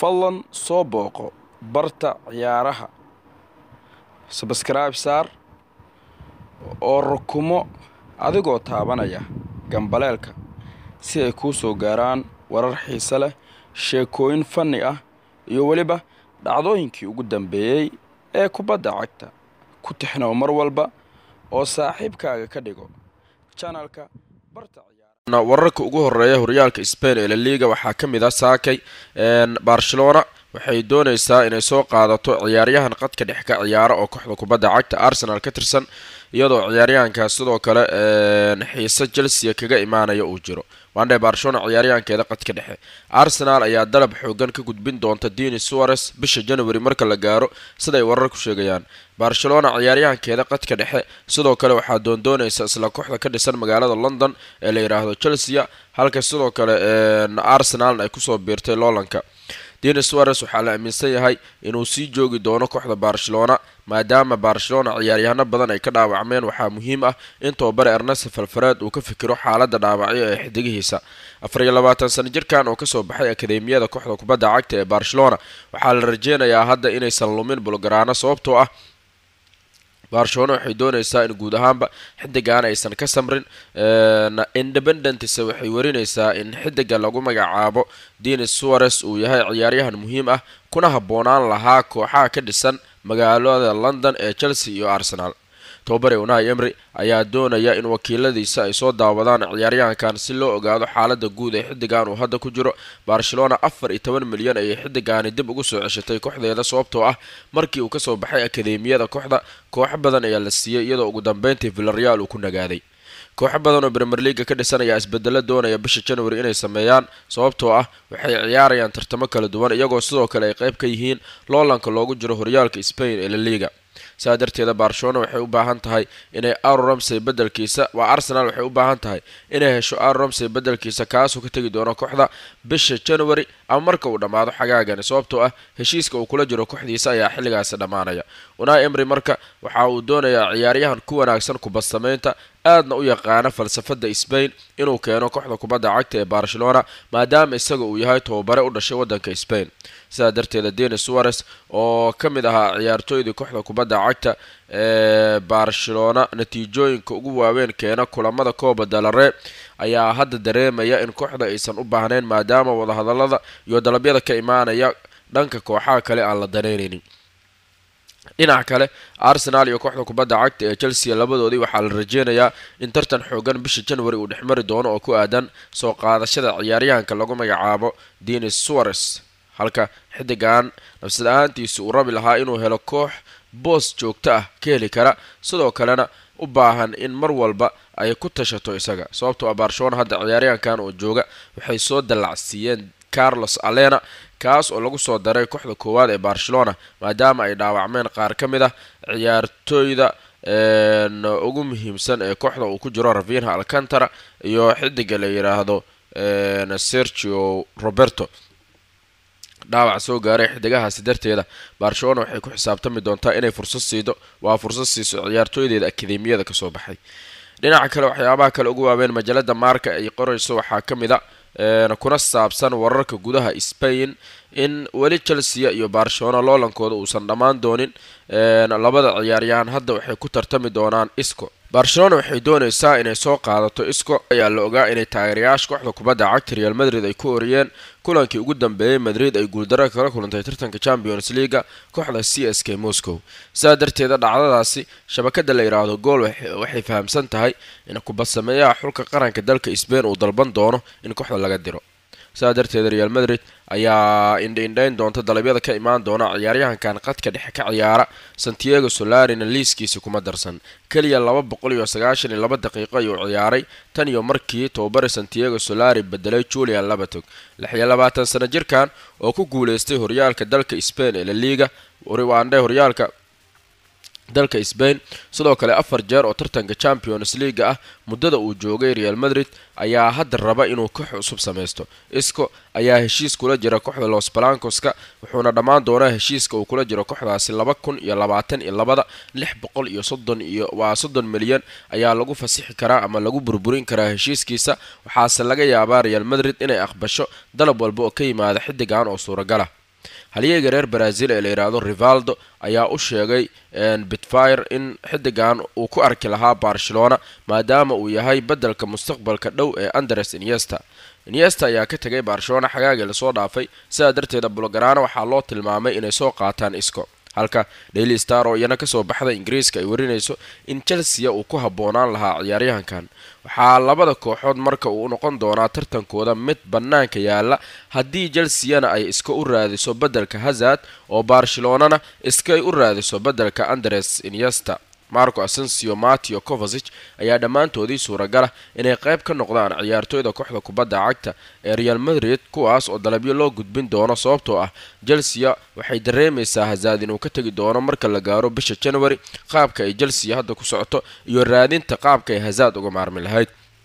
fadlan soo booqo barta ciyaaraha sabskribe saar oo rukumo adigoo taabanaya gambaleelka si ay kuu soo gaaraan warar xiise leh sheekooyin fanni ah iyo weliba dhacdooyinkii ugu dambeeyey ee kubadda cagta ku tixnow mar walba oo saaxiibkaaga ka dhigo janalka barta wararka ugu horeeya horyaalka spain ee laliga waxaa ka mid ah saakay barcelona waxay dooneysaa inay soo qaadato ciyaaryahan qadka dhex ka ciyaara oo kooxda kubadda cagta arsenal ka tirsan iyadoo ciyaaryahankaas sidoo kale xiise chelsea kaga imaanaya uu jiro waandhe barcelona ciyaaryahankeeda qadka dhexe arsenal ayaa dalab xoogan ka gudbin doonta dini suares bisha january marka la gaaro siday wararku sheegayaan barcelona ciyaaryahankeeda qadka dhexe sidoo kale waxaa doondooneysa isla kooxda ka dhisan magaalada london ee la yidhaahdo chelsea halka sidoo kale arsenalna ay kusoo biirtay loolanka dini suares waxaa la aaminsan yahay inuu sii joogi doono kooxda barcelona maadaama barcelona ciyaaryahano badan ay ka dhaawacmeen waxaa muhiim ah in tobabare ernest falfareed uu ka fikiro xaalada dhaawacyo ee xidigihiisa afar iyo labaatan sano jirkan oo kasoo baxay akademiyada kooxda kubadda cagta ee barcelona waxaa la rajeynayaa hadda inaysan lumin bulgaraano sababtoo ah barcelona waxay dooneysaa in guud ahaanba xidigan aysan ka samrin independentse waxay warineysaa in xidiga lagu magacaabo denis suares uu yahay ciyaaryahan muhiim ah kuna habboonaan lahaa kooxaha ka dhisan magaalada london ee chelsea iyo arsenal tobabare unai emry ayaa doonaya in wakiiladiisa ay soo daawadaan ciyaaryahankan si loo ogaado xaalada guud ee xidigan uu hadda ku jiro barcelona afar iyo toban milyan ayay xidigani dib ugu soo ceshatay kooxdeeda sababtoo ah markii uu kasoo baxay akademiyada kooxda kooxo badan ayaa la siiyey iyadoo ugu dambeyntii villareal uu ku nagaaday kooxo badan oo bremer leaga ka dhisan ayaa isbedelo doonaya bisha january inay sameeyaan sababtoo ah waxay ciyaarayaan tartamo kala duwan iyagoo sidoo kale ay qayb ka yihiin loolanka loogu jiro horyaalka spain ee la liga saa darteeda barcelona waxay u baahan tahay inay aro ramsey bedelkiisa waa arsenal waxay u baahan tahay inay hesho aro ramsey bedelkiisa kaasoo ka tegi doono kooxda bisha january ama marka uu dhammaado xagaagani sababtoo ah heshiiska uu kula jiro kooxdiisa ayaa xilligaasi dhammaanaya unai emry marka waxa uu doonayaa ciyaaryahan ku wanaagsan kubadsameynta aadna u yaqaana falsafada spain inuu keeno kooxda kubadda cagta ee barcelona maadaama isaga uu yahay tobabare u dhashay wadanka spain sidaa darteeda denis suares oo ka mid ahaa ciyaartooydii kooxda kubadda cagta ee barcelona natiijooyinka ugu waaweyn keena kulamada kooba dalare ayaa hadda dareemaya in kooxda aysan u baahnayn maadaama wadahadalada iyo dalabyada ka imaanaya dhanka kooxaha kale aan la daneyneynin dhinaca kale arsenal iyo kooxda kubadda cagta ee chelsea labadoodii waxaa la rajeynayaa in tartan xoogan bisha january uu dhexmari doono oo ku aadan soo qaadashada ciyaaryahanka lagu magacaabo denis suares halka xidigan nafsad ahaantiisa uu rabi lahaa inuu helo koox boos joogto ah ka heli kara sidoo kalena u baahan in mar walba ay ku tashato isaga sababtoo ah barcelona hadda ciyaaryahankan oo jooga waxay soo dallacsiiyeen carlos alena kaas oo lagu soo daray kooxda koowaad ee barcelona maadaama ay dhaawacmeen qaar ka mid ah ciyaartooyda ugu muhiimsan ee kooxda uu ku jiro ravinha alcantara iyo xidiga la yidhaahdo sergio roberto dhaawac soo gaaray xidigahaasi darteeda barcelona waxay ku xisaabtami doontaa inay fursad siido waa fursad siiso ciyaartooydeeda akademiyada kasoo baxay dhinaca kale waxyaabaha kale ugu waaweyn majalada maarka ay qorayso waxaa ka mid a kuna saabsan wararka gudaha spain in weli chelsea iyo barcelona loolankooda uusan dhammaan doonin labada ciyaaryahan hadda waxay ku tartami doonaan isco barcelona waxay dooneysaa inay soo qaadato isco ayaa la ogaa inay taageerayaasha kooxda kubadda cagta real madrid ay ku oriyeen kulankii ugu dambeeyey madrid ay guuldaro kala kulantay tartanka champions leaga kooxda c s k moscow sidaa darteeda dhacdadaasi shabakada la yidhaahdo gool waxay fahamsan tahay in kubadsameeyaha xulka qaranka dalka sbain uu dalban doono in kooxda laga diro sidaa darteeda real madrid ayaa indhaindhayn doonta dalabyada ka imaan doona ciyaaryahankan qadka dhexe ka ciyaara santiago solarina liiskiisi kuma darsan keliya laba boqol iyo sagaashan iyo laba daqiiqo ayuu ciyaaray tan iyo markii tobabare santiago solari bedelay julian labatog lix iyo labaatan sano jirkan oo ku guuleystay horyaalka dalka spain ee la liga waandhe horyaalka dalka sbain sidoo kale afar jeer oo tartanka champions leaga ah muddada uu joogay real madrid ayaa hadda raba inuu koox cusub samaysto isco ayaa heshiis kula jira kooxda los balancoska wuxuuna dhammaan doonaa heshiiska uu kula jiro kooxdaasi laba kun iyo labaatan iyo labada lix boqol iyo soddon iyo waa soddon milyan ayaa lagu fasixi karaa ama lagu burburin karaa heshiiskiisa waxaase laga yaabaa real madrid inay aqbasho dalab walba oo ka yimaada xiddigan oo suuragala halyeega reer brazil ee la yidhaahdo rivaldo ayaa u sheegay bitfire in xidigan uu ku arki lahaa barcelona maadaama uu yahay beddelka mustaqbalka dhow ee andres iniesta iniesta ayaa ka tegay barcelona xagaagii lasoo dhaafay sidaa darteeda bulgarana waxaa loo tilmaamay inay soo qaataan isco halka daily star oo iyana kasoo baxda ingiriiska ay warinayso in chelsea uu ku habboonaan lahaa ciyaaryahankan waxaa labada kooxood marka uu noqon doonaa tartankooda mid bannaanka yaala haddii chelseana ay iska u raadiso beddelka hazard oo barcelonana iskay u raadiso beddelka andres iniesta marco asensio matio covasic ayaa dhammaantoodii suuragala inay qayb ka noqdaan ciyaartooyda kooxda kubadda cagta ee real madrid kuwaas oo dalabyo loo gudbin doono sababtoo ah chelsea waxay dareemaysaa hazaad inuu ka tegi doono marka la gaaro bisha january qaabka ay chelsea hadda ku socoto iyo raadinta qaabka ay hazaad uga maarmi lahayd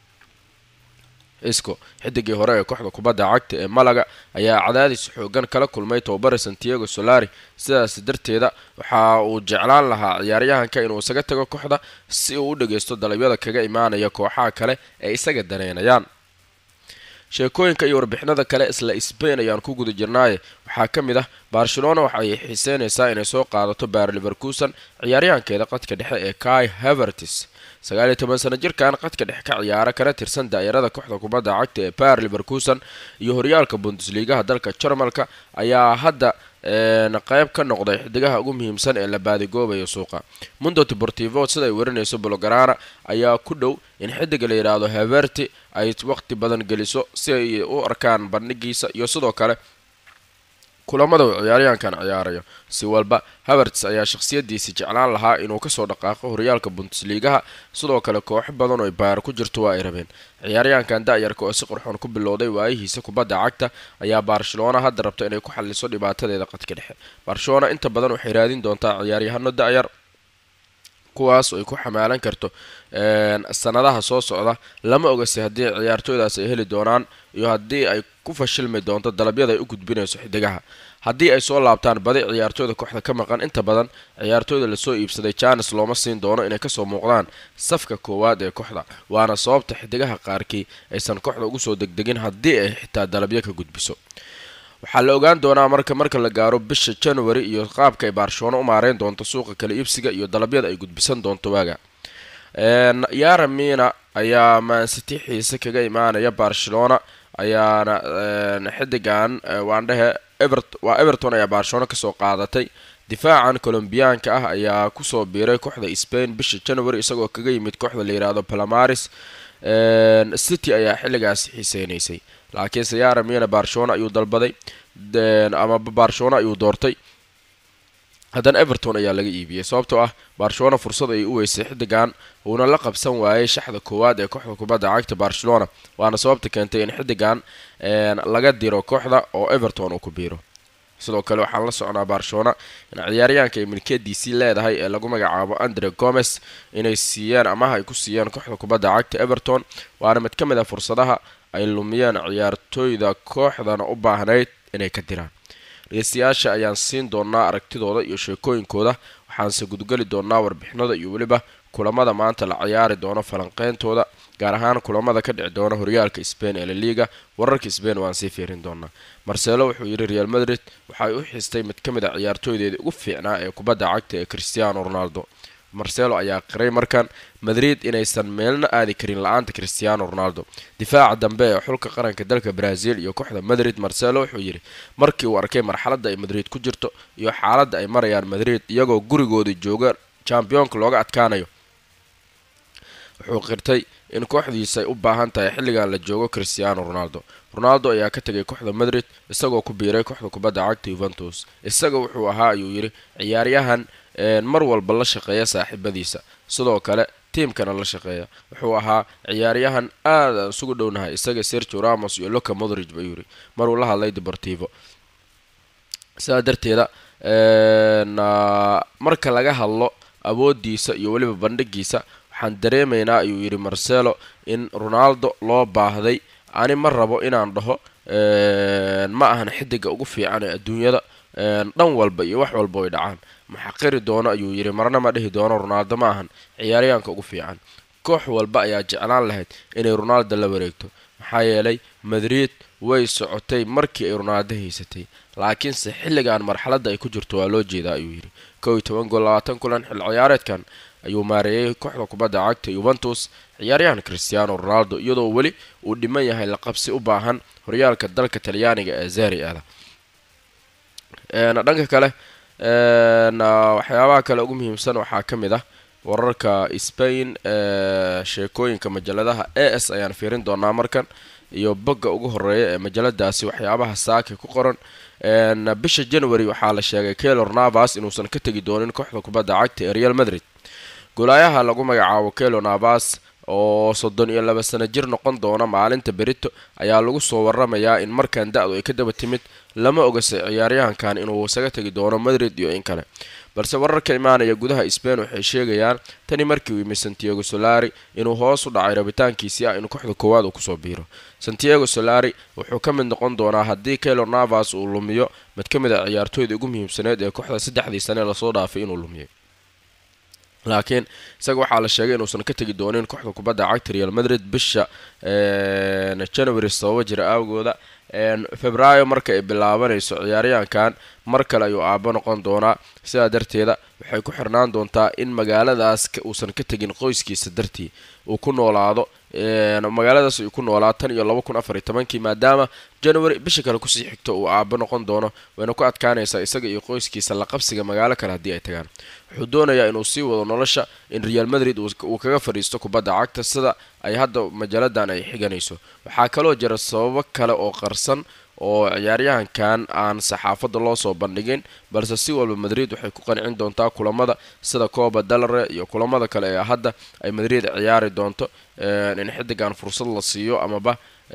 isco xidigii hore ee kooxda kubadda cagta ee malaga ayaa cadaadis xoogan kala kulmay tobabare santiago solari sidaas darteeda waxa uu jeclaan lahaa ciyaaryahanka inuu isaga tago kooxda si uu u dhageysto dalabyada kaga imaanaya kooxaha kale ee isaga daneynayaan sheekooyinka iyo warbixinada kale isla sbain ayaan ku guda jirnaaye waxaa ka mid ah barcelona waxa ay xiiseynaysaa inay soo qaadato baar liverkuson ciyaaryahankeeda qadka dhexe ee kai havertis sagaal iyo toban sano jirkan qadka dhexe ka ciyaara kana tirsan daa'irada kooxda kubadda cagta ee baar liverkuson iyo horyaalka bundesligaha dalka jarmalka ayaa hadda qayb ka noqday xidigaha ugu muhiimsan ee la baadigoobayo suuqa mundo deportivo sida ay warinayso bolgarana ayaa ku dhow in xidiga la yidhaahdo haverti ay waqti badan geliso si ay u arkaan bandhigiisa iyo sidoo kale kulamada uu ciyaaryahankan ciyaarayo si walba haverts ayaa shakhsiyadiisi jeclaan lahaa inuu kasoo dhaqaaqo horyaalka bundesligaha sidoo kale kooxo badan oo baar ku jirto waa ay rabeen ciyaaryahankan da-yarka oo si qurxoon ku bilowday waayihiisa kubadda cagta ayaa barcelona hadda rabto inay ku xaliso dhibaatadeeda qadka dhexe barcelona inta badan waxay raadin doontaa ciyaaryahano da-yar kuwaas ay ku xamaalan karto sanadaha soo socda lama ogase haddii ciyaartooydaas ay heli doonaan iyo haddii ay ku fashilmi doonto dalabyada ay u gudbinayso xidigaha haddii ay soo laabtaan badi ciyaartooyda kooxda ka maqan inta badan ciyaartooyda lasoo iibsaday janes looma siin doono inay kasoo muuqdaan safka koowaad ee kooxda waana sababta xidigaha qaarkii aysan kooxda ugu soo degdegin haddii ay xitaa dalabyo ka gudbiso waxaa la ogaan doonaa marka marka la gaaro bisha january iyo qaabka ay barcelona u maareyn doonto suuqa kala iibsiga iyo dalabyada ay gudbisan doonto waaga yara mina ayaa maansiti xiise kaga imaanaya barcelona ayaana xidigan waandhehe waa everton ayaa barcelona kasoo qaadatay difaacan colombiyaanka ah ayaa kusoo biiray kooxda spain bisha january isagoo kaga yimid kooxda la yidhaahdo palamaris city ayaa xilligaasi xiiseynaysay laakiinse yara mina barcelona ayuu dalbaday ama barcelona ayuu doortay haddana everton ayaa laga iibiyey sababtoo ah barcelona fursad ayay u weysay xidigan uuna la qabsan waayay shaxda koowaad ee kooxda kubadda cagta barcelona waana sababta keentay in xidigan laga diro kooxda oo everton uu ku biiro sidoo kale waxaan la socnaa barcelona in ciyaaryahanka ay milkiyadiisii leedahay ee lagu magacaabo andre gomes inay siiyeen amaha ay ku siiyeen kooxda kubadda cagta everton waana mid ka mid a fursadaha ay lumiyeen ciyaartooyda kooxdana u baahnayd inay ka diraan dhegeystayaasha ayaan siin doonaa aragtidooda iyo sheekooyinkooda waxaanse gudgeli doonaa warbixinada iyo weliba kulamada maanta la ciyaari doono falanqeyntooda gaar ahaan kulamada ka dhici doona horyaalka spain ee laliga wararka spain waan sii fiirin doonaa marcelo wuxuu yidhi real madrid waxay u xistay mid ka mid a ciyaartooydeedii ugu fiicnaa ee kubadda cagta ee cristiano ronaldo marcelo ayaa qiray markan madrid inaysan meelna aadi karin la-aanta cristiano ronaldo difaaca dambe ee xulka qaranka dalka brazil iyo kooxda madrid marcelo wuxuu yidhi markii uu arkay marxaladda ay madrid ku jirto iyo xaaladda ay marayaan madrid iyagoo gurigooda jooga championka looga adkaanayo wuxuu qirtay in kooxdiisa ay u baahan tahay xilligan la joogo cristiano ronaldo ronaldo ayaa ka tegay kooxda madrid isagoo ku biiray kooxda kubadda cagta yuventus isaga wuxuu ahaa ayuu yidhi ciyaaryahan mar walba la shaqeeya saaxiibadiisa sidoo kale tiimkana la shaqeeya wuxuu ahaa ciyaaryahan aadaan isugu dhownahay isaga sergio ramos iyo loca modrig bayuu yidhi maruu la hadlay deportivo sidaa darteeda marka laga hadlo awoodiisa iyo weliba bandhigiisa waxaan dareemaynaa ayuu yidhi marcelo in ronaldo loo baahday ani ma rabo inaan dhaho ma ahan xidiga ugu fiican ee adduunyada dhan walba iyo wax walba way dhacaan maxaqiri doono ayuu yidhi marna ma dhihi doono ronaldo ma ahan ciyaaryahanka ugu fiican koox walba ayaa jeclaan lahayd inay ronaldo la wareegto maxaa yeelay madrid way socotay markii ay ronaado haysatay laakiinse xilligan marxaladda ay ku jirto waa loo jeedaa ayuu yidhi kow iyo toban gool labaatan kulan xil ciyaareedkan ayuu maareeyay kooxda kubadda cagta yuventus ciyaaryahan cristiano ronaldo iyadoo weli uu dhiman yahay laqabsi u baahan horyaalka dalka talyaaniga ee zeri ada dhanka kale waxyaabaha kale ugu muhiimsan waxaa ka mid ah wararka spain ee sheekooyinka majaladaha a s ayaan fiirin doonaa markan iyo bogga ugu horeeya ee majaladaasi waxyaabaha saaki ku qoran bisha january waxaa la sheegay kelor navas inuusan ka tegi doonin kooxda kubadda cagta ee real madrid golaayaha lagu magacaabo kelo navas oo soddon iyo laba sano jir noqon doona maalinta berito ayaa lagu soo waramayaa in markan da-du ay ka daba timid lama ogase ciyaaryahankan inuu isaga tegi doono madrid iyo in kale balse wararka imaanaya gudaha spain waxay sheegayaan tani markii uu yimi santiago solari inuu hoos u dhacay rabitaankiisii ah in kooxda koowaad uu kusoo biiro santiago solari wuxuu ka mid noqon doonaa haddii kelo navas uu lumiyo mid ka mid a ciyaartooyda ugu muhiimsaneed ee kooxda saddexdii sane lasoo dhaafay inuu lumiyay laakiin isaga waxaa la sheegay inuusan ka tegi doonin kooxda kubadda cagta real madrid bisha january sababo jira aawgooda februaayo marka ay bilaabanayso ciyaaryahankan mar kale ayuu aabo noqon doonaa sidaa darteeda waxay ku xirnaan doontaa in magaaladaas uusan ka tegin qoyskiisa dartii uu ku noolaado magaaladaas uu ku noolaa tan iyo laba kun afar iyo tobankii maadaama january bisha kale kusii xigto uu aabo noqon doono wayna ku adkaanaysaa isaga iyo qoyskiisa la qabsiga magaalo kale haddii ay tagaan wuxuu doonayaa inuu sii wado nolosha in real madrid uu kaga fadhiisto kubadda cagta sida ay hadda majaaladan ay xiganayso waxaa kaloo jira sababo kale oo qarsan oo ciyaaryahankan aan saxaafadda loo soo bandhigin balse si walba madrid waxay ku qancin doontaa kulamada sida cooba dalare iyo kulamada kale ee hadda ay madrid ciyaari doonto in xidigan fursad la siiyo amaba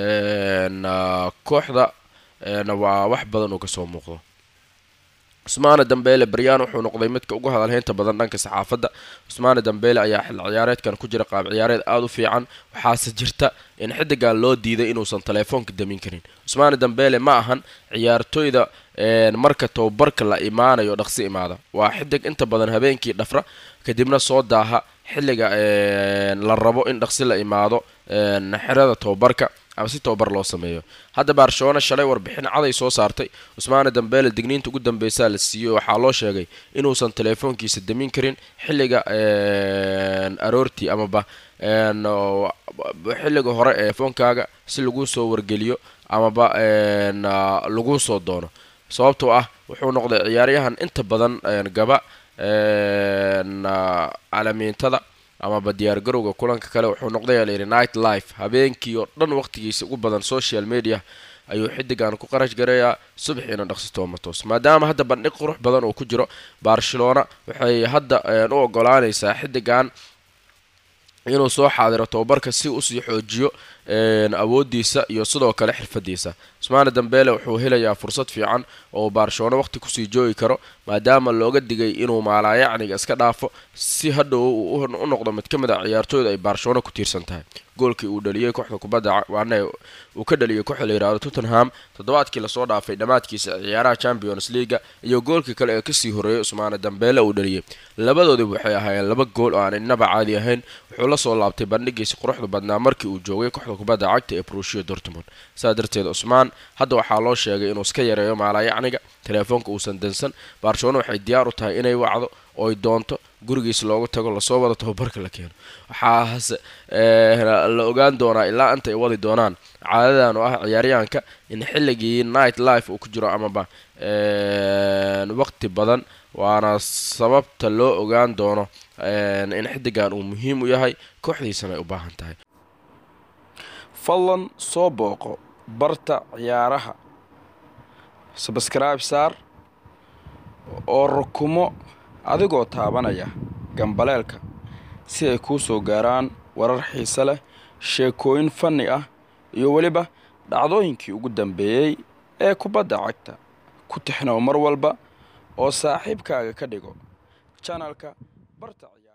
kooxda waa wax badan uu kasoo muuqdo cusmaane dambeele baryaan wuxuu noqday midka ugu hadalhaynta badan dhanka saxaafadda cusmaane dambeele ayaa xil ciyaareedkan ku jira qaab ciyaareed aada u fiican waxaase jirta in xidigan loo diiday inuusan teleefoonka damin karin cusmaane dambeele ma ahan ciyaartooyda marka tababarka la imaanayo dhaqsi imaada waa xidig inta badan habeenkii dhafra kadibna soo daaha xilliga la rabo in dhaqsi la imaado xerada tababarka ama si tababar loo sameeyo hadda barcelona shalay warbixin caday soo saartay cusmaane dambeele digniinta ugu dambeysaa la siiyey waxaa loo sheegay inuusan teleefoonkiisa damin karin xilliga aroortii amaba xilliga hore ee telefoonkaaga si laguu soo wargeliyo amaba laguu soo doono sababtoo ah wuxuu noqday ciyaaryahan inta badan gaba calamiintada amaba diyaargarowga kulanka kale wuxuu noqday layidhi night life habeenkii oo dhan waqtigiisa ugu badan social media ayuu xidigan ku qarash gareeyaa subaxiina dhaqsi toomatos maadaama hadda bandhig qurux badan uu ku jiro barcelona waxay hadda u ogolaanaysaa xidigan inuu soo xaadiro tababarka si usii xoojiyo awoodiisa iyo sidoo kale xirfadiisa cusmaane dambeele wuxuu helayaa fursad fiican oo barcelona waqti kusii joogi karo maadaama looga digay inuu maalaayacniga iska dhaafo si hadhow u noqdo mid ka mid a ciyaartooyda ay barcelona ku tiirsan tahay goolkii uu dhaliyey kooxda kubadda waane uu ka dhaliyay kooxda la yihahdo tottenham toddobaadkii lasoo dhaafay dhammaadkiisa ciyaaraha champions leaga iyo goolkii kale ee kasii horreeyay cusmaane dambeele uu dhaliyey labadoodiba waxay ahaayeen laba gool oo aan innaba caadi ahayn wuxuu la soo laabtay bandhigiisa quruxda badnaa markii uu joogay kooxda kubadda cagta ee brushiya dortmund sidaa darteed cusmaan hadda waxaa loo sheegay inuu iska yareeyo maalaayacniga teleefoonka uusan dansan barcelona waxay diyaar u tahay inay wacdo ooy doonto gurigiisa loogu tago lasoo wado tababarka la keeno waxaase la ogaan doonaa ilaa inta ay wadi doonaan caadadan oo ah ciyaaryahanka in xilligii night life uu ku jiro amaba waqti badan waana sababta loo ogaan doono in xidigan uu muhiim u yahay kooxdiisana ay u baahan tahay fadlan soo booqo barta ciyaaraha sabskribe saar oo rukumo adigoo taabanaya gambaleelka si ay kuu soo gaaraan warar xiise leh sheekooyin fanni ah iyo weliba dhacdooyinkii ugu dambeeyey ee kubadda cagta ku tixnow mar walba oo saaxiibkaaga ka dhigo janalka barta